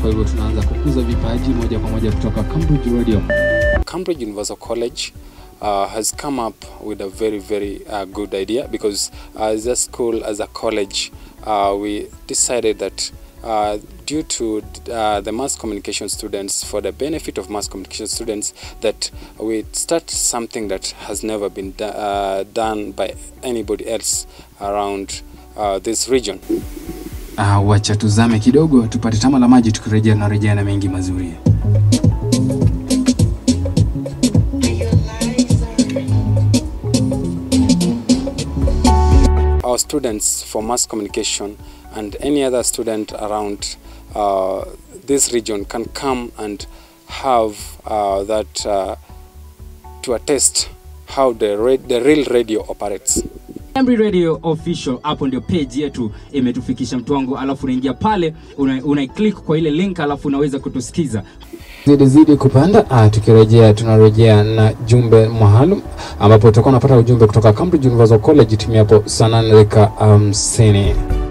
kwa hivyo tunaanza kukuza vipaji moja kwa moja kutoka Cambridge Radio. Cambridge Universal College uh, has come up with a very, very uh, good idea because uh, as a school, as a college, uh, we decided that uh, due to uh, the mass communication students, for the benefit of mass communication students, that we start something that has never been do- uh, done by anybody else around uh, this region. Ah, wacha tuzame kidogo tupate tama la maji, tukirejea tunarejea na mengi mazuri. our students for mass communication and any other student around uh, this region can come and have uh, that uh, to attest how the, ra- the real radio operates. Emry Radio official, hapo ndio page yetu imetufikisha mtu wangu, alafu unaingia pale una, una click kwa ile link, alafu unaweza kutusikiza. Zidi zidi kupanda. Ah, tukirejea tunarejea na jumbe maalum ambapo tutakuwa unapata ujumbe kutoka Cambridge Universal College timu hapo saa nane dakika hamsini.